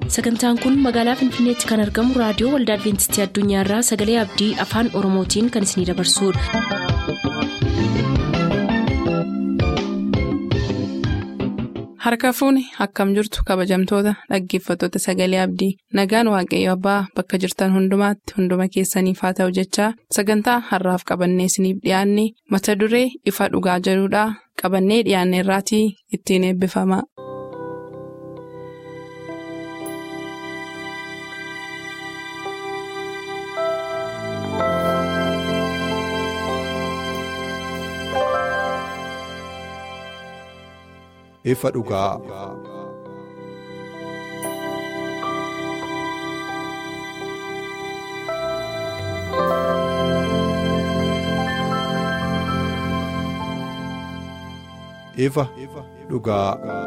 sagantaan kun magaalaa finfinneetti kan argamu raadiyoo waldaa adventistii addunyaarraa sagalee abdii afaan oromootiin kan isinidabarsudha. harka fuuni akkam jirtu kabajamtoota dhaggeeffattoota sagalee abdii nagaan waaqayyo abbaa bakka jirtan hundumaatti hunduma keessaniif haa ta'u jechaa sagantaa harraaf qabannee isiniif dhiyaanne mata duree ifa dhugaa jedhudhaa qabannee dhiyaanne irraatii ittiin eebbifama. ifa dhugaa. ifa dhugaa.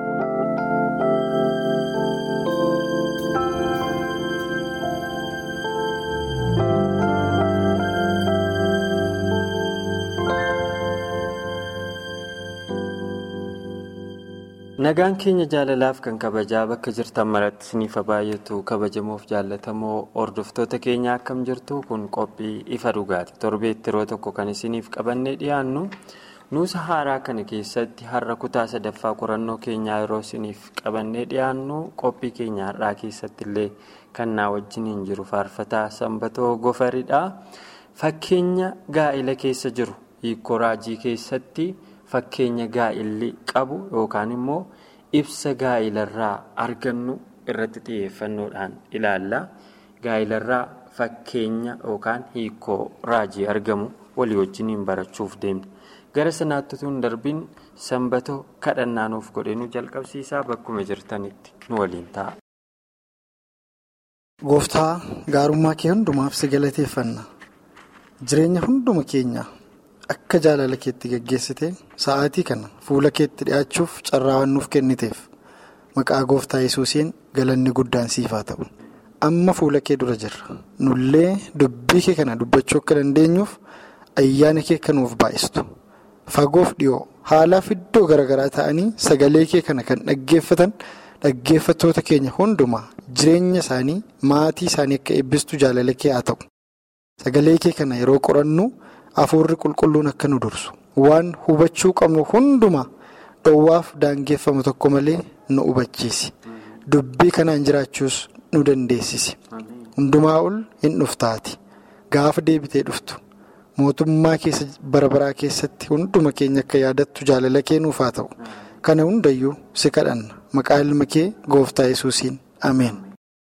nagaan keenya jaalalaaf kan kabajaa bakka jirtan maratti isiniif baay'atu kabajamoof jaallatamoo hordoftoota keenya akkam jirtu kun qophii ifa dhugaati torbeetti yeroo tokko kan isiniif qabannee dhiyaannu nuusa haaraa kana keessatti har'a kutaa sadaffaa qorannoo keenyaa yeroo isiniif qabannee dhiyaannu qophii keenya har'aa keessatti illee kan naa wajjiniin jiru faarfataa sanbatoo gofaridha fakkeenya gaa'ila keessa jiru hiikoo raajii keessatti. Fakkeenya gaa'illi qabu yookaan immoo ibsa gaa'ilarraa argannu irratti xiyyeeffannoodhaan ilaalla. Gaa'ilarraa fakkeenya yookaan hiikoo raajii argamu walii wajjiniin barachuuf deemna. Gara sanaatti utuu hin darbiin sanbatoo kadhannaa nuuf godhee nu jalqabsiisaa bakkuma jirtanitti nu waliin ta'a. Gooftaa gaarummaa kee hundumaaf si galateeffanna. Jireenya hunduma keenya. Akka jaalala keetti gaggeessite sa'aatii kana fuula keetti dhi'aachuuf carraa waan nuuf kenniteef maqaa gooftaa yesuusiin galanni guddaan siif haa ta'u. Amma fuula kee dura jirra. Nullee dubbii kee kana dubbachuu akka dandeenyuuf ayyaana kee kan nuuf baay'istu. Fagoof dhiyoo haalaaf iddoo garaagaraa ta'anii sagalee kee kana kan dhaggeeffatan dhaggeeffattoota keenya hundumaa jireenya isaanii maatii isaanii akka eebbistu jaalala kee haa ta'u. Sagalee kee kana yeroo qorannu. Afuurri qulqulluun akka nu dursu waan hubachuu qabnu hundumaa dhoowwaaf daangeffamu tokko malee nu hubachiisi. Dubbii kanaan jiraachuus nu dandeessisi. Hundumaa ol hin dhuftaati. Gaafa deebitee dhuftu mootummaa keessa barabaraa keessatti hunduma keenya akka yaadattu jaalala kee nuuf haa ta'u. Kana hundayyuu si kadhanna. Maqaa ilma kee gooftaa yesuusiin ameen.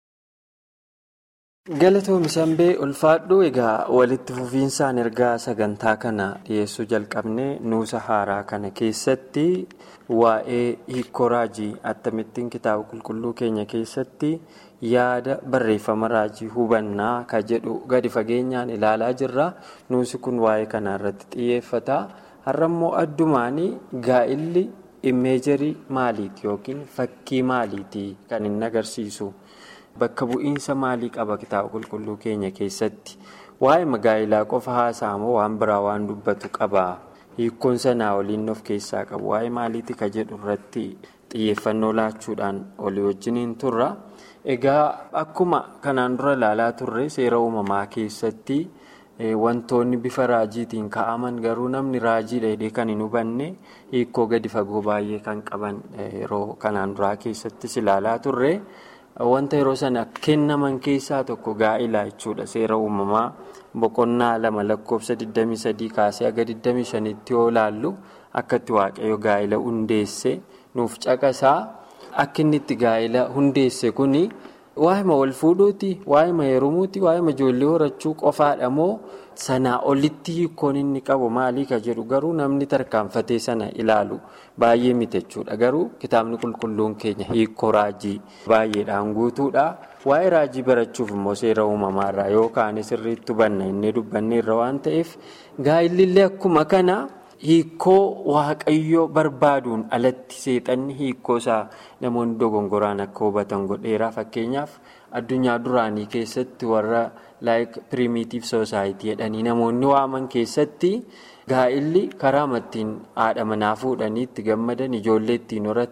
Galatoomii Sanbee ulfaadhuu egaa walitti fufiinsaan ergaa sagantaa kana dhiyeessuu jalqabnee nuusa haaraa kana keessatti waa'ee hiikoo raajii akkamittiin kitaaba qulqulluu keenya keessatti yaada barreeffama raajii hubannaa ka jedhu gadi fageenyaan ilaalaa jirra. Nuusi kun waa'ee kanaa irratti xiyyeeffata. Har'ammoo addumaanii gaa'illi imeejarii maaliiti yookiin fakkii maaliiti kan inni agarsiisu? Bakka bu'iinsa maalii qaba kitaaba qulqulluu keenya keessatti waa'ee magaayilaa qofa haasa'amoo waan biraa waan dubbatu qaba hiikkoon sanaa waliin of keessaa qabu waa'ee maaliiti ka jedhu irratti xiyyeeffannoo laachuudhaan olii wajjiniin turra. Egaa akkuma kanaan dura ilaalaa turre seera uumamaa keessatti wantoonni bifa raajiitiin ka'aman garuu namni raajii dheedhee kan hin hubanne hiikoo gadi fagoo baay'ee kan qaban yeroo kanaan duraa keessattis ilaalaa turre. Wanta yeroo sana kennaman keessaa tokko gaa'ilaa jechuudha. Seera uumamaa boqonnaa lama lakkoofsa 23 kaasee haga 25tti yoo ilaallu akkatti waaqayyo gaa'ila hundeesse nuuf caqasaa akka inni itti gaa'ila hundeesse kuni waa'ima wal fuudhuuti, waa'ima heerumuuti, waa'ima ijoollee horachuu qofaadha moo sanaa olitti hiikkoon inni qabu maalii ka jedhu garuu namni tarkaanfatee sana ilaalu baay'ee miti jechuudha. Garuu kitaabni qulqulluun keenya hiikoo raajii baay'eedhaan guutuudha. Waa'ee raajii barachuuf immoo seera uumamaarraa yookaan sirriitti hubanna inni dubbanneerra waan ta'eef gaa'illillee akkuma kana hiikoo waaqayyoo barbaaduun alatti seexanni hiikoo isaa namoonni dogongoraan akka hubatan godheera fakkeenyaaf addunyaa duraanii keessatti warra like primitive society jedhanii namoonni waaman keessatti gaa'illi karaa ittiin haadha manaa fuudhanii itti gammadan ijoollee ittiin horatan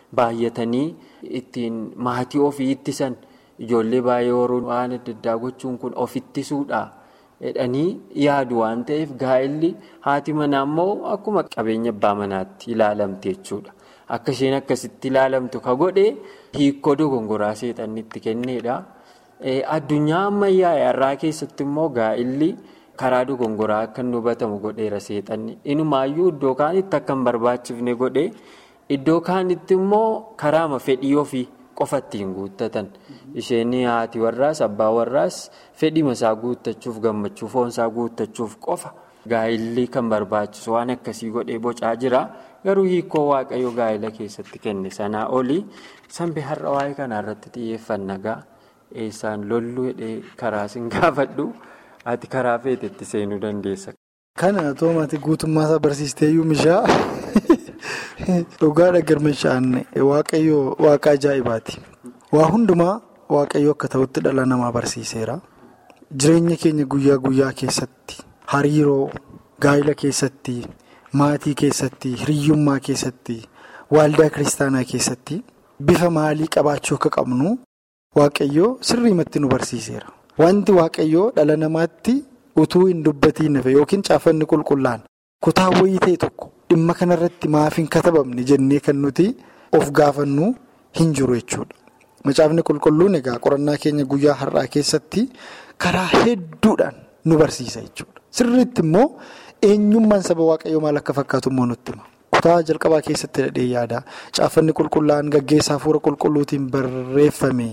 baay'atanii ittiin maatii ofii ittisan ijoollee baay'ee horuun waan adda addaa gochuun kun of ittisuudha jedhanii yaadu waan ta'eef gaa'elli haati manaa immoo akkuma qabeenya abbaa manaatti ilaalamte jechuudha. Akka isheen akkasitti ilaalamtu ka godhe hiikoo dogongoraa seexanni itti kenneedha. Addunyaa ammayyaa irraa keessatti immoo gaa'elli karaa dogongoraa akka inni hubatamu godheera seexanni. Inumaayyuu iddoo kaanitti akka hin barbaachifne godhe iddoo kaanitti immoo karaama fedhii ofii qofa ittiin guuttatan. Isheen haati warraas abbaa warraas fedhima isaa guuttachuuf gammachuu foonsaa guuttachuuf qofa gaa'elli kan barbaachisu waan akkasii godhee bocaa jira. Garuu hiikoo waaqayyo gaa'ela keessatti kenne sanaa olii sanbee har'a waa'ee kanaa irratti xiyyeeffanna gaa eessaan lollu hidhee karaa sin gaafadhu ati karaa feetetti seenuu dandeessa. Kana toomati guutummaa isaa barsiisteeyyuu mishaa dhugaadha girmishaan waaqayyo waaqa ajaa'ibaati. Waa hundumaa waaqayyo akka ta'utti dhala namaa barsiiseera. Jireenya keenya guyyaa guyyaa keessatti hariiroo gaa'ela keessatti. Maatii keessatti hiriyyummaa keessatti waaldaa kiristaanaa keessatti bifa maalii qabaachuu akka qabnu waaqayyoo sirriimatti nu barsiiseera. Wanti waaqayyoo dhala namaatti utuu hin dubbatiin hafe yookiin caafanni qulqullaan kutaa wayii ta'e tokko dhimma kanarratti maaf hin katabamne jennee kan nuti of gaafannu hin jiru jechuudha. Macaafni qulqulluun egaa qorannaa keenya guyyaa har'aa keessatti karaa hedduudhaan nu barsiisa jechuudha. Sirriitti immoo. Eenyummaan saba waaqayyoo maal akka fakkaatu immoo nutti hima. Kutaa jalqabaa keessatti dhadhee yaada. Caaffanni qulqullaa'aan gaggeessaa hafuura qulqulluutiin barreeffame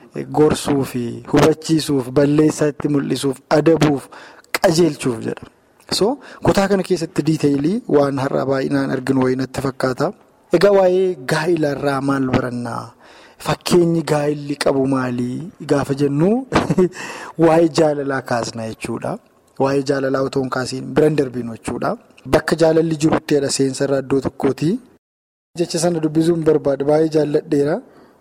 gorsuu fi hubachiisuuf, balleessaa itti mul'isuuf, adabuuf, qajeelchuuf jedha. So kutaa kana keessatti diiteeyilii waan har'aa baay'inaan arginu wayii natti fakkaata. Egaa waa'ee gaa'elaarraa maal barannaa? Fakkeenyi gaa'elli qabu maalii gaafa jennu waa'ee jaalalaa kaasna jechuudha. Waa'ee jaalalaa otoo hin kaasiin biran darbinu jechuudha. Bakka jaalalli jiruttidha seensarraa iddoo tokkooti. Jecha sana dubbisuun barbaada. Baay'ee jaalladheera.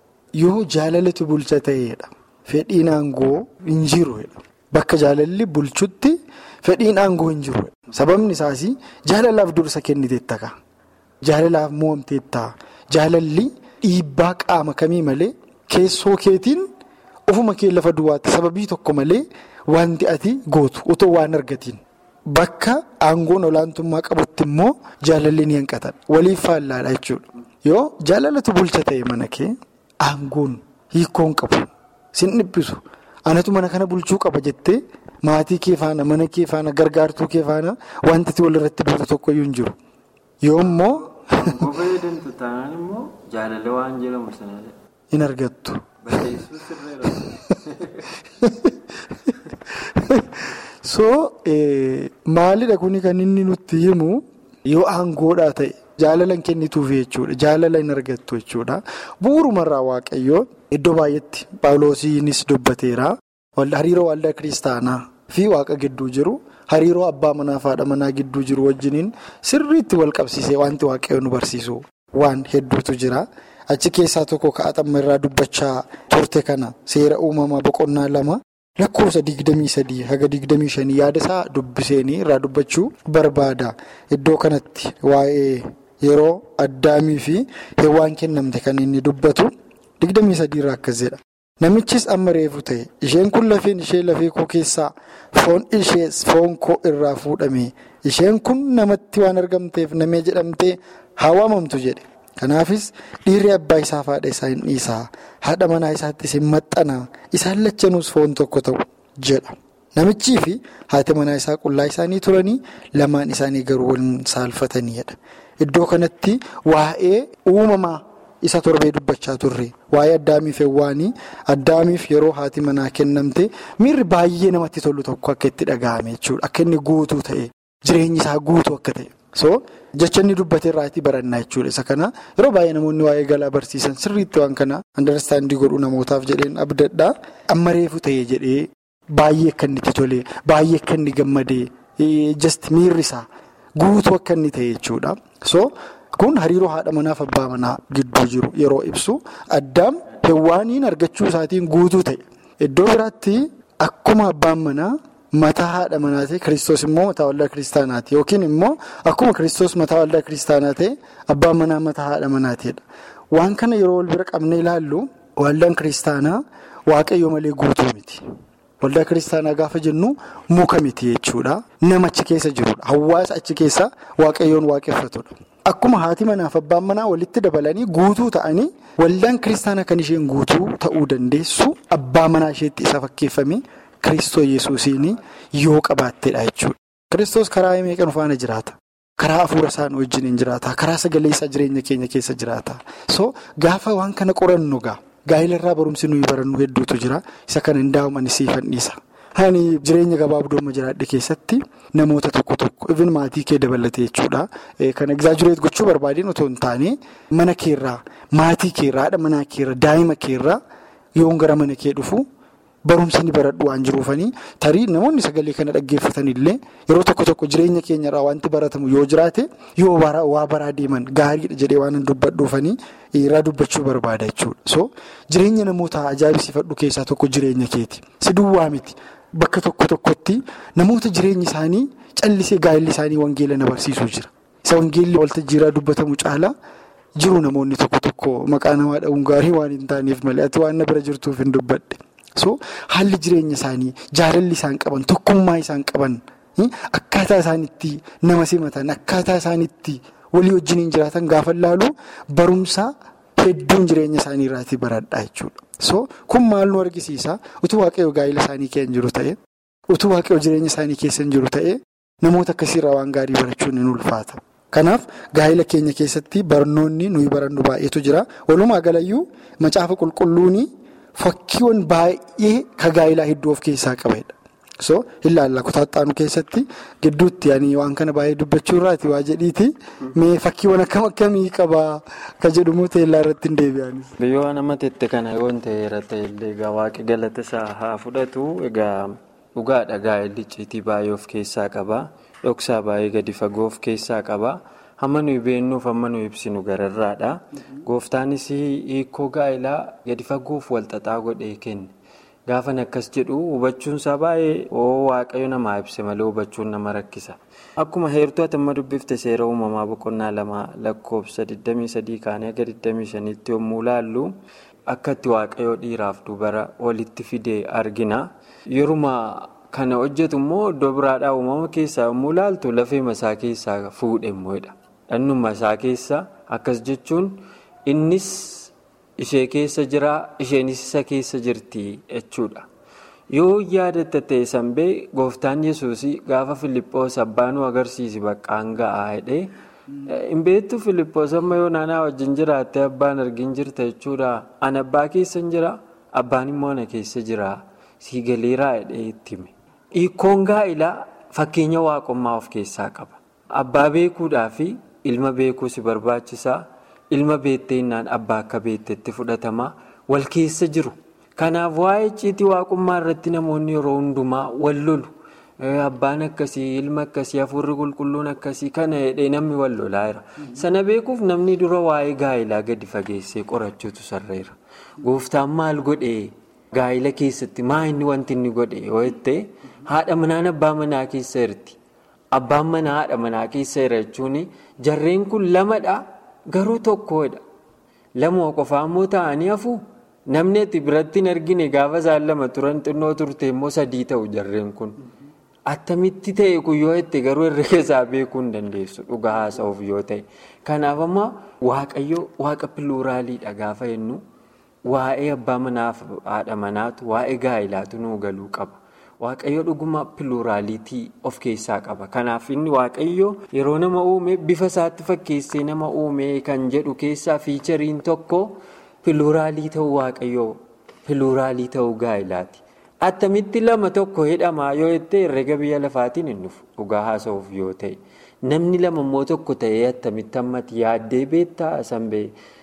Yoo jaalalatu bulcha ta'edha. Fedhiin aangoo hin jiru. Bakka jaalalli bulchutti fedhiin aangoo hin jiru. Sababni isaas jaalalaaf dursa kenniteetta ka'a. Jaalalaaf mo'amteetta. Jaalalli dhiibbaa qaama kamii malee keessoo keetiin ofuma kee lafa duwwaatti sababii tokko malee. Wanti ati gootu otoo waan argatiin bakka aangoon olaantummaa qabutti immoo jaalalli ni hanqatan waliif faallaadha jechuudha. Yoo jaalalatu bulcha ta'e mana kee aangoon hiikoon qabu sin dhiphisu anatu mana kana bulchuu qaba jettee maatii kee faana mana kee faana gargaartuu kee faana wanti ati walirratti duutu tokkoyyuu hin jiru. Yoo immoo. Aangoo fayyadamtu taanaan immoo jaalala waan jedhamu sanadha. Hin argattu. So maalidha kuni kan inni nutti himu yoo aangoodhaa ta'e jaalalan kennituuf jechuudha. Jaalala hin argattu jechuudha. Bu'uurumarraa waaqayyoo iddoo baay'eetti Paawuloosiinis dubbateera. Hariiroo waldaa kiristaanaa fi waaqa gidduu jiru hariiroo abbaa manaa fi haadha manaa gidduu jiru wajjiniin sirriitti wal qabsiisee wanti waaqayyoo nu barsiisu waan hedduutu jira. Achi keessaa tokko ka'axamma irraa dubbachaa turte kana seera uumamaa boqonnaa lama lakkoofsa digdamii sadii haga digdamii shanii yaada isaa dubbiseenii irraa dubbachuu barbaada. Iddoo kanatti waa'ee yeroo addaamii fi heewwaan kennamte kan inni dubbatu digdamii sadii irraa akkas jedha. Namichis amma reefu ta'e isheen kun lafeen ishee lafee koo keessaa foon ishees foon koo irraa fuudhame isheen kun namatti waan argamteef namee jedhamtee haa waamamtu jedhe. Kanaafis dhiirri abbaa isaa fi haadha isaa hin dhiisaa haadha manaa isaattis hin maxxanaa isaan lachanuus foon tokko ta'u jedha. Namichii fi haati manaa isaa qullaa isaanii turanii lamaan isaanii garuu waliin saalfataniidha. Iddoo kanatti waa'ee uumamaa isa torbee dubbachaa turre waa'ee addaamiif heewwaanii addaamiif yeroo haati manaa kennamte miirri baay'ee namatti tolu tokko akka itti dhaga'ame jechuudha. Akka inni guutuu ta'e jireenyi isaa guutuu akka ta'e. So jecha inni dubbate irraatii barannaa jechuudha. Isa kana yeroo baay'ee namoonni waa'ee galaa barsiisan sirriitti waan kana andarstaandii godhuu namootaaf jedheen abdadhaa. Amma reefu ta'ee jedhee baay'ee akka inni itti tolee baay'ee akka inni gammadee just miirri isaa guutuu akka inni ta'e jechuudha. So kun hariiroo haadha manaaf abbaa manaa gidduu jiru yeroo ibsu addaam heewwaaniin argachuu isaatiin guutuu ta'e. Iddoo biraatti akkuma abbaan manaa. Mataa haadha manaa ta'e kiristoos immoo mataa waldaa kiristaanaati yookiin immoo akkuma kiristoos mataa waldaa kiristaanaa ta'e abbaan manaa mataa haadha manaa ta'edha. waan kana yeroo wal bira qabnee ilaallu waldaan kiristaanaa waaqayyo malee guutuu miti. Waldaa kiristaanaa gaafa jennu muka miti jechuudha. Nama achi keessa jirudha. Hawaasa achi keessa waaqayyoon waaqeffatudha. Akkuma haati manaaf abbaan manaa walitti dabalanii guutuu ta'anii waldaan kiristaanaa kan isheen guutuu ta'uu dandeessu abbaa manaa isheetti isa fakkeeffame Kiristoos Yesuusiin yoo qabaatteedha jechuudha. Kiristoos karaa meeqa nu faana jiraata? Karaa hafuura isaan wajjin hin jiraata. Karaa sagalee isaa jireenya keenya keessa jiraata. So gaafa waan kana qorannu gaa. Gaa'elarraa barumsi nuyi barannu hedduutu jira. Isa kana hin daa'umani siifan dhiisa. Hani jireenya gabaabduu amma jiraadhe keessatti namoota tokko tokko even maatii kee dabalate jechuudha. Kan egzaajureet gochuu barbaadeen otoo hin taane mana keerraa, maatii keerraa, haadha manaa keerraa, daa'ima keerraa yoon gara mana kee dhufu barumsa ni baradhu waan jiruufanii tarii namoonni sagalee kana dhaggeeffatan illee yeroo tokko tokko jireenya keenyarraa wanti baratamu yoo jiraate yoo waa baraa deeman gaariidha jedhee waan dubbadhuufanii irraa dubbachuu barbaada jechuudha. So jireenya namoota ajaa'ibsiifadhu keessaa tokko jireenya keeti. Si duwwaa miti. Bakka tokko tokkotti namoota jireenyi isaanii callisee gaa'elli isaanii wangeela na barsiisuu jira. Isa wangeelli waltajjiirraa dubbatamu caalaa jiru namoonni tokko tokko maqaa namaa dha'uun gaarii waan hin taaneef malee ati waan na bira jirtuuf hin dubbadhe. So haalli jireenya isaanii jaalalli isaan qaban tokkummaa isaan qaban akkaataa isaanitti nama simatan akkaataa isaanitti walii wajjin jiraatan gaafa laalu barumsa hedduun jireenya isaanii irraatii baradhaa jechuudha. So kun maal nu argisiisa utuu waaqayyo gaa'ela isaanii keessa jiru ta'e utuu waaqayyo jireenya isaanii keessa jiru ta'e namoota akkasiirraa waan gaarii barachuun ni ulfaata. Kanaaf gaa'ela keenya keessatti barnoonni nuyi barannu baay'eetu jira. Walumaa galayyuu macaafa qulqulluuni fakkiiwwan baay'ee ka gaa'elaa hedduu of keessaa qabedha. So ilaalla kutaaxaanu keessatti gidduutti waan kana baay'ee dubbachuu irraati waa jedhiiti mee fakkiiwwan akkam akkamii qabaa ka jedhumu teellaa irratti hin deebi'anis. Biyyoo nama tette kana yoo ta'eera ta'ellee egaa waaqi galata isaa haa fudhatu egaa dhugaadha gaa'elli icciitii baay'ee of keessaa qaba dhoksaa baay'ee gadi fagoo of keessaa qaba hamma nuyi beennuuf hamma nuyi ibsinu gararraadha gooftaanis hiikoo gaa'elaa gadi fagoof walxaxaa godhee kenne. Gaafan akkas jedhu hubachuunsaa baay'ee waaqayyo namaa ibse malee hubachuun nama rakkisa. Akkuma heertuu ati amma dubbifte seera uumamaa boqonnaa lama lakkoofsa 23 kaanii aga 25tti yommuu laallu akka itti waaqayyo dhiiraaf dubara walitti fide argina. Yeruma kana hojjetu immoo iddoo biraadhaa uumama keessaa yommuu laaltu lafee masaa keessaa fuudhe immoodha. Dhannuma isaa keessa akkas jechuun innis. Ishee keessa jira isheenis isa keessa jirti jechuudha. Yoo yaadatta ta'e sanbee gooftaan yesuus gaafa Filiippoos abbaa nu agarsiisi baqqaan ga'aa jedhee hin beektu Filiippoos amma yoo naannaa wajjin jiraattee abbaan argin jirta jechuudha. Ani abbaa keessa hin jira abbaan immoo ana keessa jira sii galeeraa jedhee itti hime. Hiikkoon gaa'ilaa fakkeenya waaqummaa of keessaa qaba. Abbaa beekuudhaa fi ilma beekuu si barbaachisaa. Ilma beetteenyaan abbaa akka beettetti fudhatama wal keessa jiru. Kanaaf waa'ee icciitii waaqummaa irratti namoonni yeroo hundumaa wal lolu. Abbaan akkasii, ilma akkasii, hafuurri qulqulluun akkasii kana jedhee namni wal lolaa jira. Sana beekuuf namni dura waa'ee gaa'ilaa gadi fageessee qorachuutu sarreera. Gooftaan maal godhee gaa'ila keessatti maa inni wanti inni godhe yoo jettee haadha manaan abbaa manaa keessa jirti. Abbaan manaa haadha manaa keessa jira jechuun jarreen kun lamadha. Garuu tokkodha. Lamoo qofaa immoo ta'anii hafu namni itti biratti hin argine gaafa isaan lama turan xinnoo turte immoo sadii ta'u jarreen kun. Attamitti ta'e kun yoo itti garuu herrega isaa beekuu hin dandeessu dhugaa haasa'uuf yoo ta'e. Kanaaf ammoo waaqayyo waaqa piluuraaliidha gaafa jennu waa'ee abbaa manaaf haadha manaatu waa'ee gaa'ilaatu nuu galuu qaba. Waaqayyo dhuguma piluuraaliitii of keessaa qaba. Kanaaf inni waaqayyo yeroo nama uume bifa isaatti fakkeessee nama uume kan jedhu keessaa fiichariin tokko piluuraalii ta'uu waaqayyo piluuraalii ta'uu gaa'ilaati. Attamitti lama tokko hidhamaa yoo jettee herrega biyya lafaatiin hin dhufu dhugaa haasa'uuf yoo ta'e. Namni lama immoo tokko ta'ee attamitti ammati yaaddee beektaa sanbee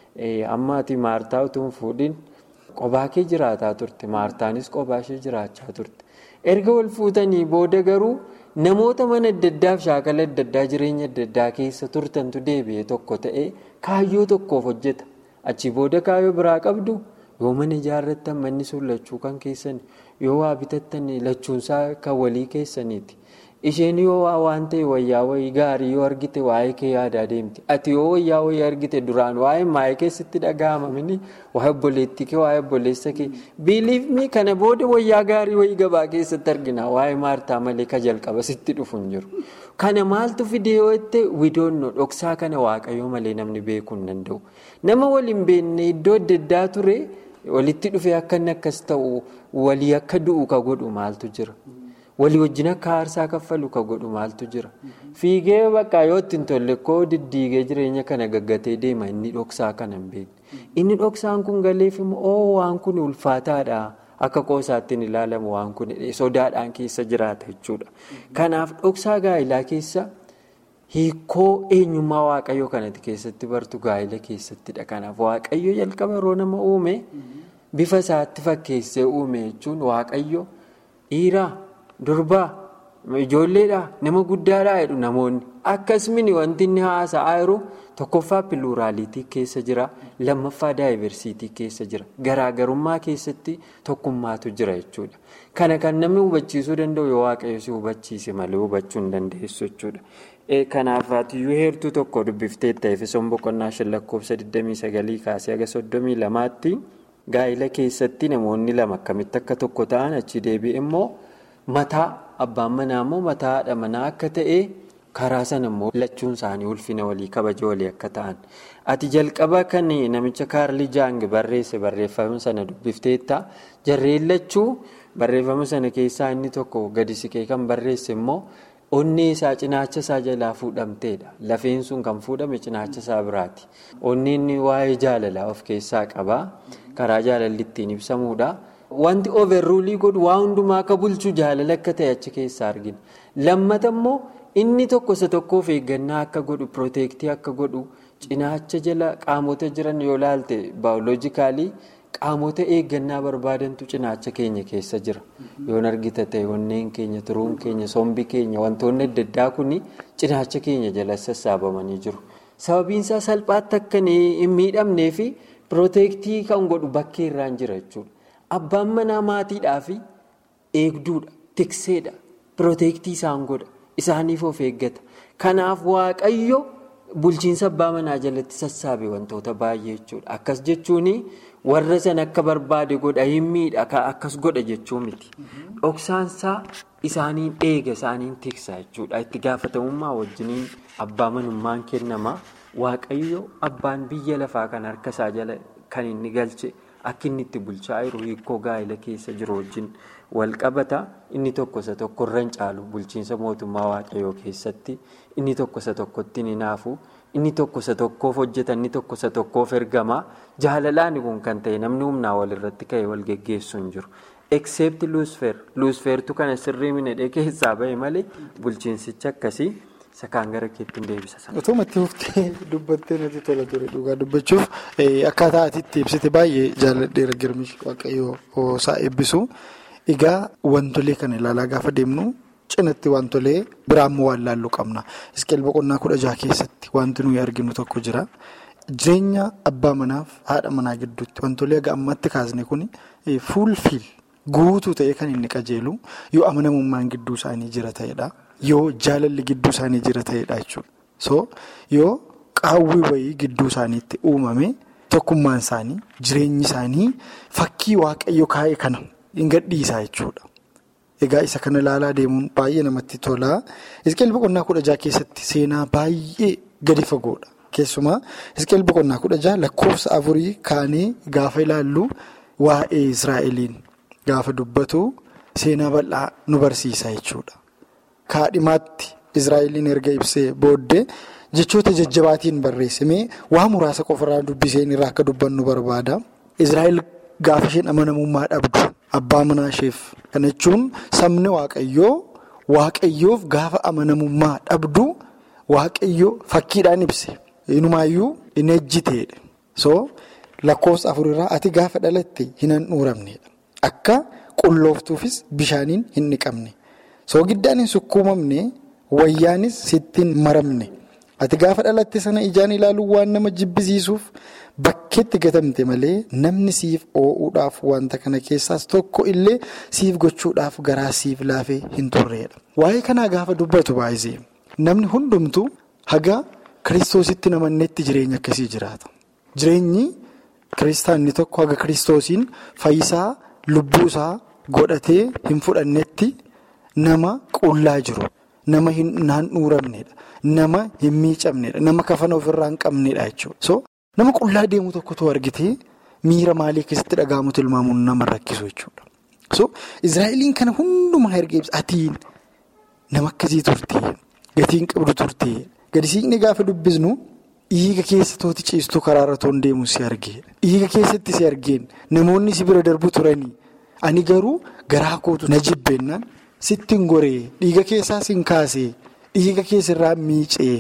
amma ati maartaa utuu hin fuudhin qobaa kee jiraataa turte maartaanis qobaa ishee jiraachaa turte. erga wal fuutanii booda garuu namoota mana adda addaaf shaakala adda addaa jireenya adda addaa keessa turtantu deebi'ee tokko ta'ee kaayyoo tokkoof hojjeta achi booda kaayyoo biraa qabdu yoo mana ijaarrattan manni sun lachuu kan keessan yoo waa bitattan lachuunsaa kan walii keessaniiti Isheen yoo waan ta'e wayyaa wayii gaarii yoo argite waa'ee kee yaadaa deemti. Ati yoo wayyaa wayii argite duraan waa'ee maayee keessatti dhaga'amamini waa'ee obboleettii kee waa'ee obboleessa kee biiliifni kana booda wayyaa gaarii wayii gabaa keessatti argina waa'ee maartaa malee ka jalqaba sitti dhufu hin jiru. Kana maaltu fidee yoo itti widoonno dhoksaa kana waaqayyoo malee namni beekuu hin danda'u. Nama waliin beekne iddoo adda addaa ture walitti dhufee akka inni akkas ta'u walii akka du'u ka godhu maaltu jira. walii wajjin akka aarsaa kaffalu ka godhu maaltu jira fiigee bakka yoo ittiin tolle koo diddiigee jireenya kana gaggatee deema inni dhoksaa kana hin beekne inni dhoksaan kun galeef immoo oo waan kun ulfaataadha akka qoosaatti ilaalamu waan kun sodaadhaan keessa jiraata jechuudha kanaaf dhoksaa gaa'ilaa keessa hiikoo eenyummaa waaqayyoo kanatti keessatti bartu gaa'ila keessattidha kanaaf waaqayyo jalqaba yeroo nama uume bifa isaatti fakkeessee uume jechuun waaqayyo dhiiraa. Durbaa ijoolleedhaa nama guddaadhaa jedhu namoonni akkasumas wanti inni haasa'aa jiru tokkoffaa piluuraaliitii keessa jira lammaffaa daayiversiitii keessa jira garaagarummaa keessatti tokkummaatu jira jechuudha. Kana kan namni hubachiisuu danda'u yoo waaqayyo si hubachiise malee hubachuu hin dandeessu jechuudha. Kanaaf atiyyuu heertuu tokko dubbiftee ta'eefesoon boqonnaa shan lakkoofsa 29 kaasee haga 32tti gaa'ila keessatti namoonni lama akkamitti akka tokko ta'an achi deebi'e immoo. Mataa abbaan manaa immoo mataa haadha manaa akka ta'e karaa sana immoo lachuun isaanii ulfina walii kabaja walii akka ta'an. Ati jalqaba kan namicha kaarlii jaang barreesse barreeffama sana dubbifteetta jarreen lachuu barreeffama sana keessaa inni tokko gadi siqee kan barreesse immoo onnee isaa cinaacha isaa jalaa fuudhamteedha. Lafeen sun kan fuudhame cinaacha isaa biraati. Onneen waa'ee jaalalaa of keessaa qaba. Karaa jaalalli ittiin ibsamuudha. Wanti overruulii godhu waa hundumaa akka bulchu jaalala akka ta'e achi keessaa argina. Lammata immoo inni tokko isa tokkoof eeggannaa akka godhu pirooteektii akka godhu cinaacha jala qaamota jiran yoo laalte baayoloojikaalii qaamota eeggannaa barbaadantu cinaacha keenya keessa jira. Yoon argita ta'e onneen keenya, turuun keenya, sombi keenya wantoonni adda addaa kun cinaacha keenya jala sassaabamanii jiru. Sababiin isaa salphaatti akka hin miidhamnee fi pirooteektii kan godhu bakkee irraan jira jechuudha. Abbaan manaa maatiidhaa fi eegduudha, tikseedha, pirooteektii isaan godha, isaaniif of eeggata. Kanaaf waaqayyo bulchiinsa abbaa manaa jalatti sassaabe wantoota baay'ee jechuudha. Akkas jechuun warra sana akka barbaade godha hin miidha akkas godha jechuu miti. Dhoksaansaa isaaniin eega isaaniin tiksa jechuudha. Itti gaafatamummaa wajjiniin abbaa manummaan kennama. Waaqayyo abbaan biyya lafaa kan harka isaa jala kan inni galche. Akka inni itti bulchaa jiru hiikoo gaa'ela keessa jiru wajjin wal qabata. Inni tokko isa tokkorra hin caalu bulchiinsa mootummaa waaqayyoo keessatti. Inni tokko isa tokkotti ni naafu. Inni tokko isa tokkoof hojjeta. Inni tokko isa tokkoof ergama. Jaalalaan kun kan ta'e namni humnaa walirratti ka'e wal geggeessu hin jiru. Except luusfeer. Luusfeertu kana sirrii minadhee keessaa bahe malee bulchiinsicha akkasii. Isa kaan gara keetti hin deebisa. Otoo matti huftee dubbattee natti tola ture dhugaa dubbachuuf akkaataa ati itti ibsite baay'ee jaalladheera girmishi waaqayyoo isaa eebbisu. Egaa wantolee kana ilaalaa gaafa deemnu cinatti wantolee biraammoo waan laalluu qabna. Isqeel boqonnaa kudha jaha keessatti wanti nuyi arginu tokko jira. Jireenya abbaa manaaf haadha manaa gidduutti wantolee aga ammatti kaasne kun fuulfiil guutuu ta'ee kan inni qajeelu yoo amanamummaan gidduu isaanii jira ta'edha. Yoo jaalalli gidduu isaanii jira ta'edha jechuudha. So yoo qaawwii wayii gidduu isaaniitti uumame tokkummaan isaanii jireenyi isaanii fakkii waaqayyo kaa'e kana hin gadhiisaa jechuudha. Egaa isa kana ilaalaa deemuun baay'ee namatti tola. Isqeel boqonnaa kudha jaha keessatti seenaa baay'ee gadi fagoodha. Keessumaa isqeel boqonnaa kudha jaha lakkoofsa afurii kaanee gaafa ilaallu waa'ee Israa'eliin gaafa dubbatu seenaa bal'aa nu barsiisa jechuudha. Kaadhimaatti Israa'eliin erga ibsee booddee jechoota jajjabaatiin barreessamee waa muraasa qofarraa dubbiseen irraa akka dubbannu barbaada. Israa'el gaafa isheen amanamummaa dhabdu abbaa manaa isheef kana jechuun sabni waaqayyoo waaqayyoof gaafa amanamummaa dhabdu waaqayyoo fakkiidhaan ibse. Inumaayyuu hin ejjiteedha. So lakkoofsa afurirraa ati gaafa dhalatte hin handhuuramnedha. Akka qullooftuufis bishaaniin hin dhiqamne. Soogiddaan hin sukkuumamne wayyaanis sitti hin maramne Ati gaafa dhalatte sana ijaan ilaaluun waan nama jibbisiisuuf bakkeetti gatamte malee namni siif oo'uudhaaf wanta kana keessaas tokko illee siif gochuudhaaf garaa siif laafee hin turreedha. Waa'ee kanaa gaafa dubbatu baay'isee namni hundumtuu haga kiristoositti namanneetti jireenya akkasii jiraata. Jireenyi kiristaanni tokko haga kiristoosiin fayyisaa lubbuusaa godhatee hin fudhannetti nama qullaa jiru. Nama hin handhuuramnedha. Nama hin miicamnedha. Nama kafana ofirraa hin qabnedha jechuudha. So nama qullaa deemu tokkotu argitee miira maalii keessatti dhaga'amu tilmaamuun nama rakkisu jechuudha. So Israa'eliin kana hundumaa erga ibsa atiin nama akkasii turtee gatiin qabdu turtee gadi siiqnee gaafa dubbisnu dhiiga keessa tooti ciistuu karaarra toon deemu si argeedha. Dhiiga keessatti si argeen namoonni si bira darbu turanii ani garuu garaa kootu na jibbeennaan. Sittiin goree dhiiga keessaa sin kaasee dhiiga keessarraa miicee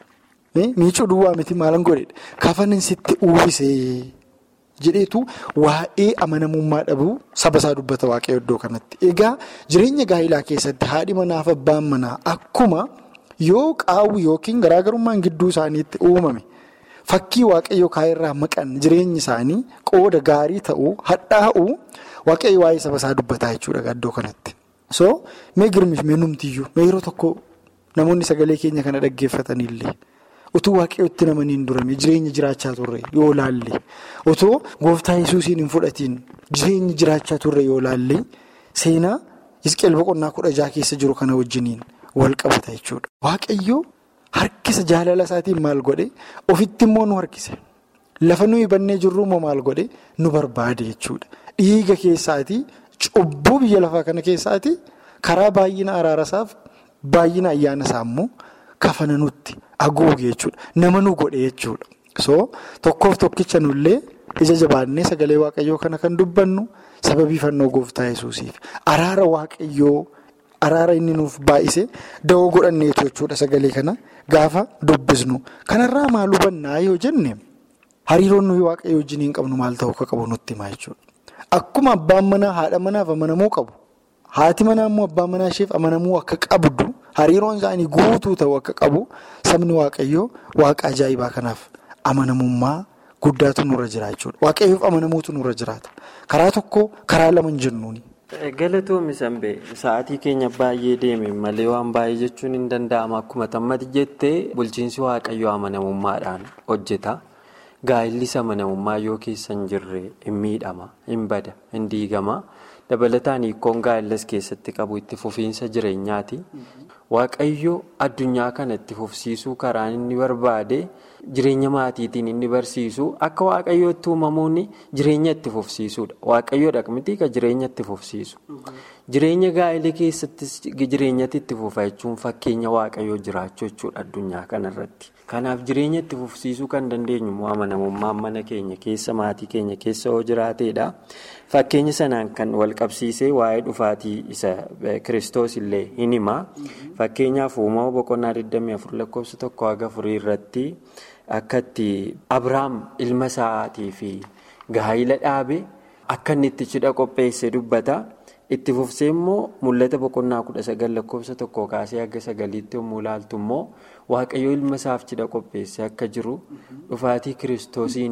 miicuu duwwaa miti maalan godhedha kafanin sitti uwwisee jedheetu waa'ee amanamummaa dhabuu saba isaa dubbata waaqayyo iddoo kanatti. Egaa jireenya gaa'ilaa keessatti haadhi manaaf abbaan manaa akkuma yoo qaawwi yookiin garaagarummaan gidduu isaaniitti uumame fakkii waaqayyo kaayirraa maqan jireenyi isaanii qooda gaarii ta'uu hadhaa'uu waaqayyo waa'ee saba isaa dubbataa jechuudha iddoo kanatti. So mee girmiif mee numtiyyuu mee yeroo tokko namoonni sagalee keenya kana dhaggeeffatanillee utuu waaqayyootti namaniin durame jireenya jiraachaa turre yoo laalle otoo gooftaa yesuusiin hin fudhatiin jireenya jiraachaa turre yoo laalle seenaa Hisqeel boqonnaa kudha jaha keessa jiru kana wajjiniin wal qabata jechuudha. Waaqayyoo harkisa jaalala isaatiin maal godhe ofitti immoo nu harkise lafa nuyi bannee jirru immoo maal godhe nu barbaade jechuudha. Dhiiga keessaatii. Cubbuu biyya lafaa kana keessaati karaa baay'ina araarasaaf baay'ina ayyaana isaa immoo kafana nutti haguuge jechuudha. Nama nu godhe jechuudha. So tokkoof tokkicha nullee ija jabaannee sagalee waaqayyoo kana kan dubbannu sababii fannoo gooftaa yesuusiif araara waaqayyoo araara inni nuuf baay'ise da'oo godhanneetu jechuudha sagalee kana gaafa dubbisnu. Kanarraa maal hubannaa yoo jenne hariiroon nuyi waaqayyoo wajjin hin qabnu maal ta'uu akka qabu nutti himaa jechuudha. Akkuma abbaan manaa haadha manaaf amanamuu qabu. Haati manaa immoo abbaan manaa isheef amanamuu akka qabdu hariiroon isaanii guutuu ta'uu akka qabu sabni waaqayyoo waaqa ajaa'ibaa kanaaf amanamummaa guddaatu nurra jira jechuudha. Waaqayyoof amanamuutu nurra jiraata. Karaa tokko karaa lama hin jennuuni. Galatoomii Sanbee sa'aatii keenya baay'ee deeme malee waan baay'ee jechuun hin danda'ama akkuma tammati jettee bulchiinsi waaqayyoo amanamummaadhaan hojjeta. Gaa'illis amanamummaa yoo keessa hin jirre hin miidhama, hin bada, hin diigama. Dabalataan hiikkoon gaa'illas keessatti qabu itti fufiinsa jireenyaati. Waaqayyo addunyaa kana itti fufsiisuu karaan inni barbaade jireenya maatiitiin inni barsiisu akka waaqayyootti uumamuun jireenya itti fufsiisuudha. Waaqayyoodha miti ka jireenya itti fufsiisu. Jireenya gaa'ilii keessattis jireenyatti itti fufa jechuun fakkeenya waaqayyoo jiraachuu jechuudha addunyaa kanarratti. Kanaaf jireenya itti fufsiisuu kan dandeenyu immoo amanamummaan mana keenya keessa maatii keenya keessa yoo jiraateedha. Fakkeenya sanaan kan wal qabsiisee waa'ee dhufaatii isa kiristoos illee hin hima. Fakkeenyaaf uumama boqonnaa 24 lakkoofsa tokko haga afurii irratti akka itti Abiraam ilma isaatii fi gaa'ila dhaabe akka inni itti cidha qopheesse dubbata. Itti fufsee immoo mul'ata boqonnaa kudha sagal lakkoofsa tokko kaasee haga sagaliitti yommuu ilaaltu immoo waaqayyoo ilma isaaf cidha qopheesse akka jiru dhufaatii kiristoosiin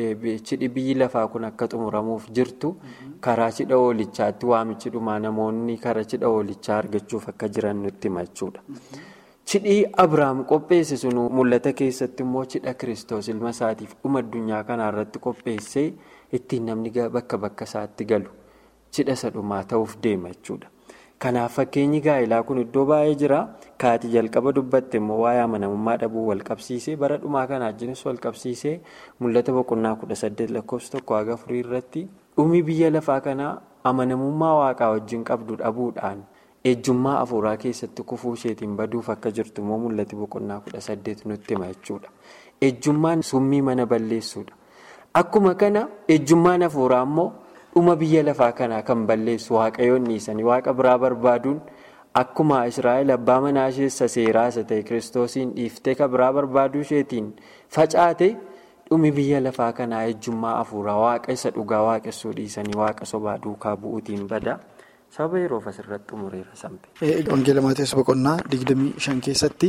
cidhi biyyi lafaa kun akka xumuramuuf jirtu karaa cidha oolichaatti waamichi dhumaa namoonni karaa cidha oolichaa argachuuf akka jiran nutti hima jechuudha. Cidhii Abiraam qopheesse sun mul'ata keessatti immoo cidha kiristoos ilma isaatiif dhuma addunyaa kanaarratti qopheessee ittiin namni bakka bakka isaatti galu. cidha isa dhumaa ta'uuf deema jechuudha. Kanaaf fakkeenyi gaa'ilaa kun iddoo baay'ee jira. Kaati jalqaba dubbatte immoo waa'ee amanamummaa dhabuu wal qabsiisee bara dhumaa kana wajjinis wal qabsiisee mul'ata boqonnaa kudha saddeet lakkoofsa tokko haga afurii irratti dhumi biyya lafaa kanaa amanamummaa waaqaa wajjin qabdu dhabuudhaan ejjummaa afuuraa keessatti kufuu isheetiin baduuf akka jirtu immoo mul'ati boqonnaa kudha saddeet nutti hima jechuudha. Ejjummaan summii mana balleessuudha. Akkuma kana ejjummaan afuuraa immoo. dhuma biyya lafaa kanaa kan balleessu waaqayyoon dhiisanii waaqa biraa barbaaduun akkuma israa'el abbaa manaa isheessa seeraa isa ta'e kiristoosiin dhiiftee kan biraa barbaaduu isheetiin facaate dhumi biyya lafaa kanaa ejjummaa afuuraa waaqa isa dhugaa waaqessuu dhiisanii waaqa sobaa duukaa bu'uutiin bada saba yeroof asirratti xumureera sampe. Wangeela Maatiyoos boqonnaa digdamii shan keessatti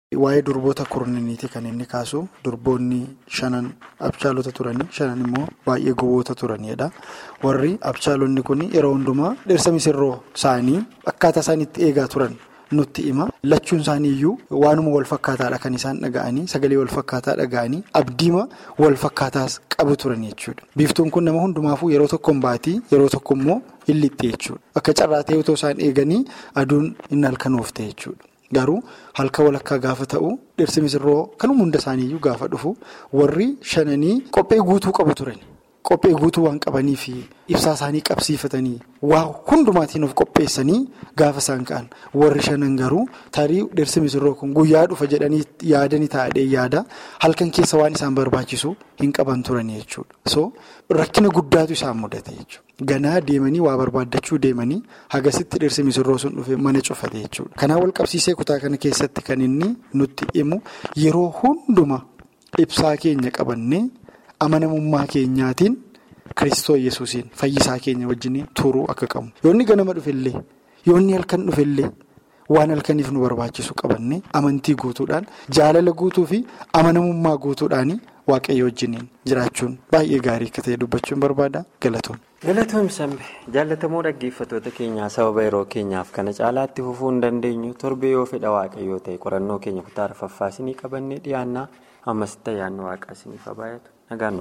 Waa'ee durboota kurnaniiti kan inni kaasu durboonni shanan abchaalota turanii shanan immoo baay'ee gowwoota turanidha. Warri abchaalonni kun yeroo hundumaa dhirsa misirroo isaanii akkaataa isaan itti eegaa turan nutti hima. Lachuun isaanii iyyuu waanuma wal fakkaataadha kan isaan dhaga'anii sagalee wal fakkaataa dhaga'anii abdiima wal fakkaataas qabu turan jechuudha. Biiftuun kun nama hundumaafuu yeroo tokko hin baatii yeroo tokko immoo hin lixxe jechuudha. Akka carraa ta'e otoo isaan eeganii aduun hin halkanoofte jechuudha. Garuu halka walakkaa gaafa ta'u dhirsi misirroo kanuma hunda isaaniiyyuu gaafa dhufu warri shananii qophee guutuu qabu turan. Qophee guutuu waan qabaniif ibsaa isaanii qabsiifatanii waa hundumaatiin of qopheessanii gaafa isaan ka'an warri shanan garuu tarii dhirsi misirroo kun guyyaa dhufa jedhanii yaadanii taa'ee yaada halkan keessa waan isaan barbaachisu hin qaban turanii jechuudha. So rakkina guddaatu isaan mudate jechuudha. Ganaa deemanii waa barbaaddachuu deemanii hagasitti dhirsi misirroo sun dhufe mana cufate jechuudha. Kanaan wal qabsiisee kutaa kana keessatti kan inni nutti himu yeroo hunduma ibsaa keenya qabannee. amanamummaa keenyaatiin Kiristoo Yesuusiin fayyisaa keenya wajjin turuu akka qabnu yoonni ganama dhufellee yoonni halkan dhufellee waan halkaniif nu barbaachisu qabanne amantii guutuudhaan jaalala guutuu fi amanamummaa guutuudhaan waaqayyo wajjin jiraachuun baay'ee gaarii akka ta'e dubbachuun barbaada galatoom. galatoom sambe jaallatamoo dhaggeeffattoota keenyaa sababa yeroo keenyaaf kana caalaatti fufuu hin dandeenyu torbee yoo fedha waaqayyoo ta'e qorannoo keenya kutaa arfaffaasinii qabannee dhiyaannaa ammas ayyaanni waaqaa isiniif haa baay'atu.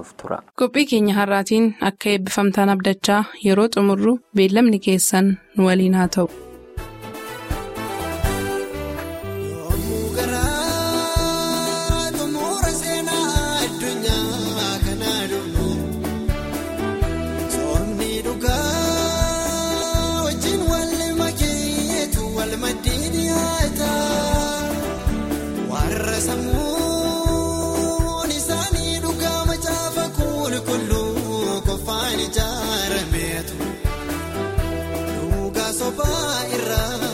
Qophii keenya har'aatiin akka eebbifamtaan abdachaa yeroo xumurru beellamni keessan nu waliin haa ta'u. Dhugaa sobaa irraa.